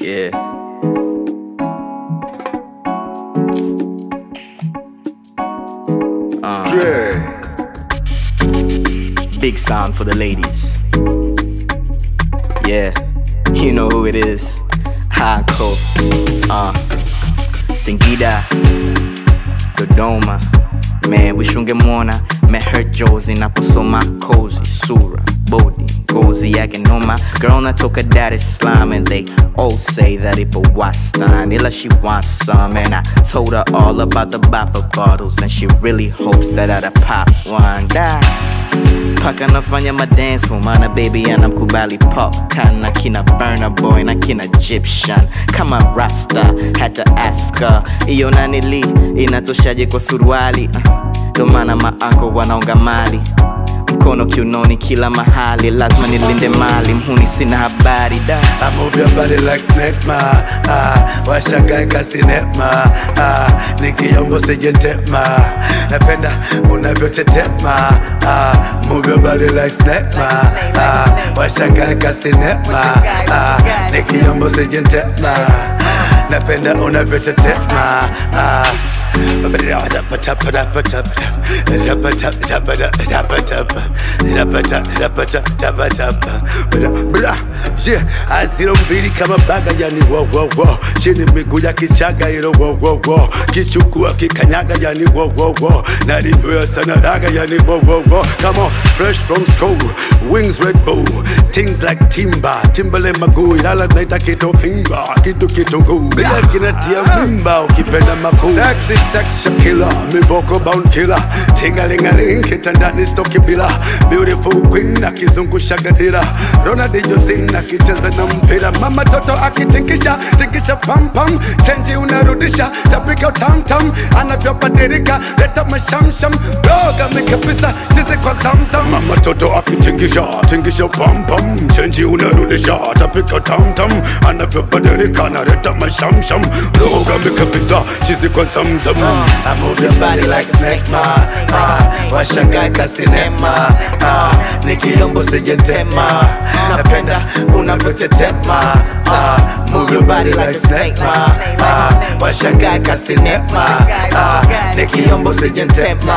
Yeah. Dre. Big sound for the ladies. Yeah, you know who it is. Hako. Uh, Singida. Dodoma. Man, wishngemwona meher Jozi naposoma kozi sura bodi ngozi yake noma girl natoka Dar es Salaam and they all say that ipo wastan ila she wants some and I told her all about the bopper bottles and she really hopes that I'd pop one da paka nafanya madenso mana baby anamkubali pop kana kina burner boy na kina egyptian kama rasta hata aska iyo nanili inatoshaje kwa suruali uh, ndo maana maanko wanaonga mali mkono kiunoni kila mahali lazima nilinde mali mhuni sina habari da I move your body like snake ma ah, washangae kasinema ah, nikiombo sijentema napenda unavyotetema ah, move your body like snake ma ah, washangae kasinema ah, nikiombo sijentema napenda unavyotetema ah. aziro mbili kama baga yani wowowo chini miguu ya kichaga ilo wowowo kichukua kikanyaga yani wowowo nalinywea sana raga yani wowowo kama fresh from school wings red bull things like timba timbale maguu ilala naita kitu himba kitu kitunguu bila kinatia mimba ukipenda makuu sexy sex Shakila mivoko bound killer tingalingaling kitandani stoki bila beautiful queen akizungusha gadira Ronaldinho sin akicheza na mpira mama toto akitinkisha tinkisha pam pam chenji unarudisha tapika tam tam anavyobadilika leta mashamsham roga mikabisa chizi kwa zamzam mama toto akitingisha tingisha pam pam chenji unarudisha tapika tam tam anavyobadilika naleta mashamsham roga mikabisa chizi kwa zamzam I move your body like snake ma ah, washangae kasinema ah, nikiombo sijentema napenda unavyotetema ah, move your body like snake ma ah, washangae kasinema ah, nikiombo sijentema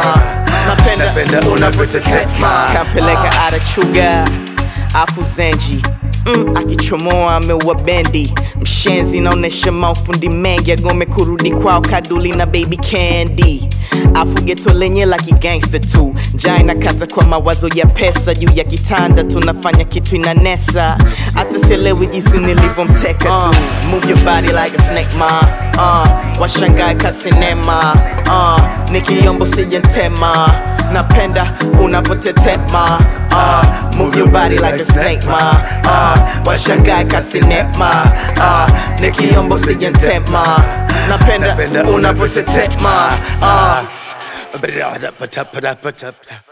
napenda unavyotetema kampeleka ada chuga afu zenji Mm, akichomoa ameua bendi mshenzi naonesha maufundi mengi agome kurudi kwao kaduli na baby candy afu geto lenye la kigangsta tu njaa inakata kwa mawazo ya pesa juu ya kitanda tunafanya kitu inanesa hata sielewi jinsi nilivyomteka uh, move your body like a snake ma uh, washangae kasinema uh, nikiombo sijentema napenda unavyotetema uh, move your body like a snake ma uh, washangae kasinema uh, nikiombo sijentema napenda unavyotetema uh, Bra-da-ba-da-ba-da-ba-da-ba.